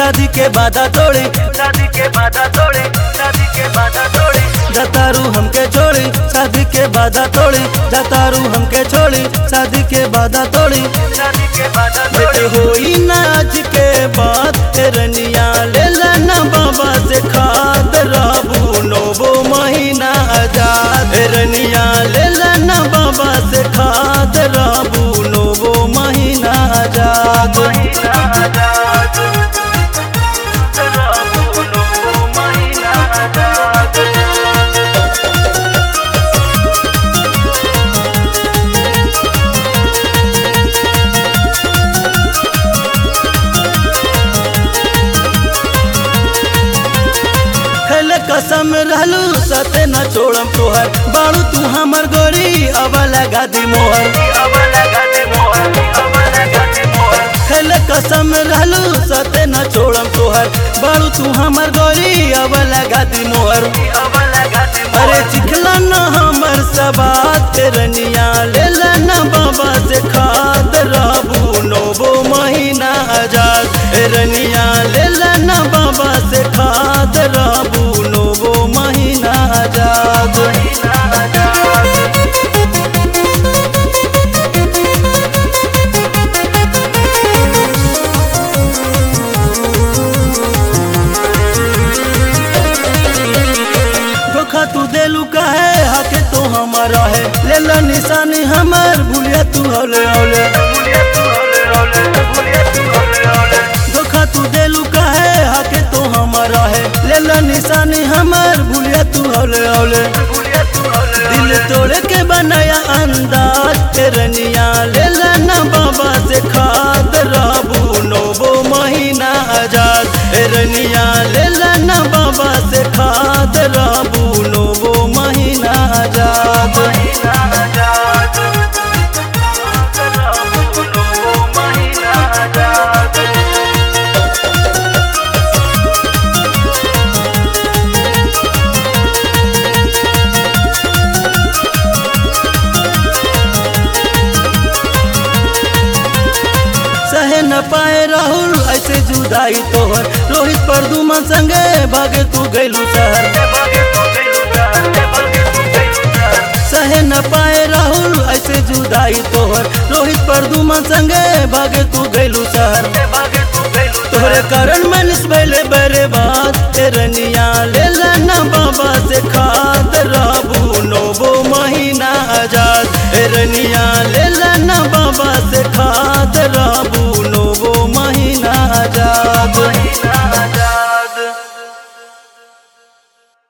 शादी के बाधा तोड़ी शादी के बाधा तोड़ी शादी के बाधा तोड़ी जतारू हमके छोड़ी शादी के बाधा तोड़ी जतारू हमके छोड़ी शादी के बाधा तोड़ी शादी के बाधा बेटे तोड़ी होई ना आज के बाद रनिया ले लेना बाबा से खाद रहबू नोबो महीना आजाद रनिया ले लेना बाबा से खाद रहबू नोबो महीना आजाद महीना आजाद रहबू नोबो महीना आजाद खेले कसम रहलू सते न छोड़म तोहर बाड़ू तू हमर गोरी अब लगा दी मोहर अब लगा दे मोहर अब लगा दे मोहर खेले कसम रहलू सते न छोड़म तोहर बाड़ू तू हमर गोरी अब लगा दी मोहर अब लगा दे अरे मोहर चिखला न हमर सबात रनिया ले लेना बाबा से खाद रहबू नोबो महीना आजाद रनिया ले लेना बाबा से खाद रहबू नोबो महीना आजाद महीना आजाद धोखा तू देलू कहे हके तो हमारा है ले ला निशानी हमर भूलिया तू हौले हौले भूलिया तू हौले हौले भूलिया तू हौले हौले धोखा तू देलू कहे हके तो हमारा है ले ला निशानी हमर भूलिया तू हौले हौले भूलिया तू हौले दिल तोड़ के बनाया अंदाज तेरनिया ले लेना बाबा से खाद रहबू नोबो महीना आजाद रनिया ले लेना बाबा से खाद रहबू नोबो महीना आजाद महीना आजाद रहबू नोबो महीना आजाद सहे न पाए राहुल ऐसे जुदाई तोहर रोहित परदुमा संगे भागे तू गैलू शहर भागे तू गइलू शहर भागे तू गइलू शहर सहे न पाए राहुल ऐसे जुदाई तोहर रोहित परदुमा संगे भागे तू गैलू शहर भागे तू गइलू तोहरे कारण मनीष भैले बरे बात तेरनिया ले लेना बाबा से खाद रहबू नोबो महीना आजाद रनिया ले लेना बाबा से खाद